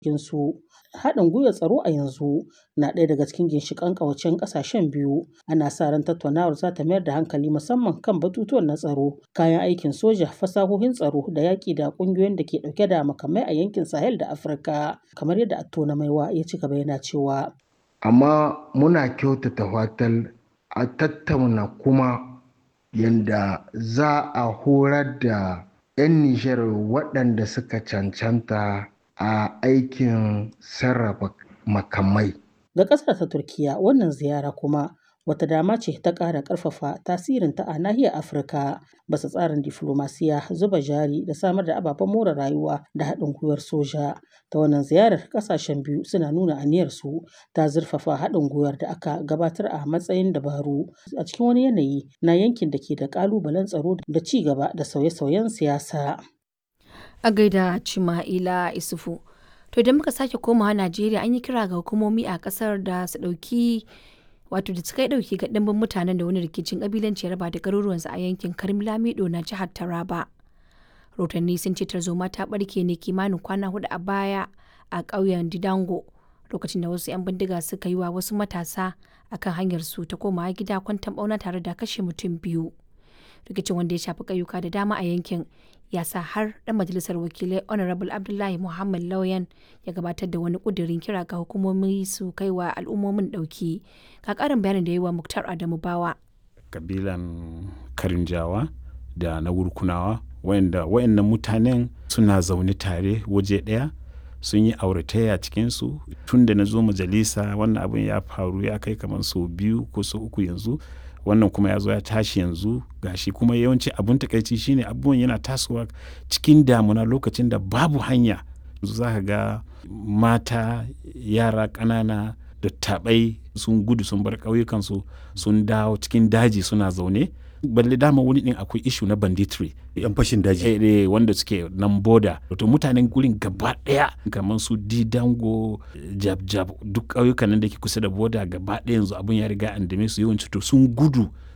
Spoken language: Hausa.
su. Haɗin gwiwar tsaro a yanzu na ɗaya daga cikin ginshiƙan ƙawancen ƙasashen biyu. Ana sa ran tattaunawar za ta mayar da hankali musamman kan batutuwan na tsaro, kayan aikin soja, fasahohin tsaro da yaƙi da ƙungiyoyin da ke ɗauke da makamai a yankin Sahel da Afirka. Kamar yadda Attona Maiwa ya ci gaba yana cewa. Amma muna kyautata fatan a tattauna kuma yanda za a horar da 'yan Nijar waɗanda suka cancanta a aikin sarrafa makamai. Ga ƙasar ta Turkiyya wannan ziyara kuma wata dama ce ta ƙara ƙarfafa tasirinta a nahiyar Afirka bisa tsarin diflomasiya, zuba jari da samar da ababen more rayuwa da haɗin gwiwar soja. Ta wannan ziyarar ƙasashen biyu suna nuna aniyarsu ta zurfafa haɗin gwiwar da aka gabatar a matsayin dabaru a cikin wani yanayi na yankin da ke da ƙalubalen tsaro da ci gaba da sauye-sauyen siyasa. A gaida Cima'ila Isufu. To idan muka sake komawa Najeriya an yi kira ga hukumomi a kasar da su ɗauki wato da suka yi ɗauki ga ɗimbin mutanen da wani rikicin ƙabilanci ya raba da garuruwansu a yankin Karim Lamido na jihar Taraba. Rotanni sun ce tarzoma ta ɓarke ne kimanin kwana hudu a baya a ƙauyen Didango lokacin da wasu 'yan bindiga suka yi wa wasu matasa akan hanyar su ta komawa gida kwantan ɓauna tare da kashe mutum biyu. Rikicin wanda ya shafi ƙauyuka da dama a yankin ya sa har ɗan majalisar wakilai honorable abdullahi muhammad lauyan ya gabatar da wani ƙudurin kira ga hukumomi su kai wa al'ummomin ɗauki ka ƙarin bayanin da yi wa muktar adamu bawa kabilan karinjawa da na wurkunawa wayanda wayannan mutanen suna zaune tare waje ɗaya sun yi auratayya cikinsu tun da na zo majalisa wannan abin ya faru ya kai kamar sau biyu ko sau uku yanzu wannan kuma ya zo ya tashi yanzu gashi kuma yawanci abun takaici shine abubuwan yana tasowa cikin damuna lokacin da babu hanya yanzu za ka ga mata yara ƙanana da taɓai sun gudu sun bar ƙauyukansu sun dawo cikin daji suna zaune balle dama wani din akwai ishu na banditry yan fashin daji eh, eh, wanda suke nan boda to mutanen gurin gaba daya kamar su didango jab jab duk ƙauyukan nan da ke kusa da boda gaba daya yanzu abun ya riga an dame su yawanci to sun gudu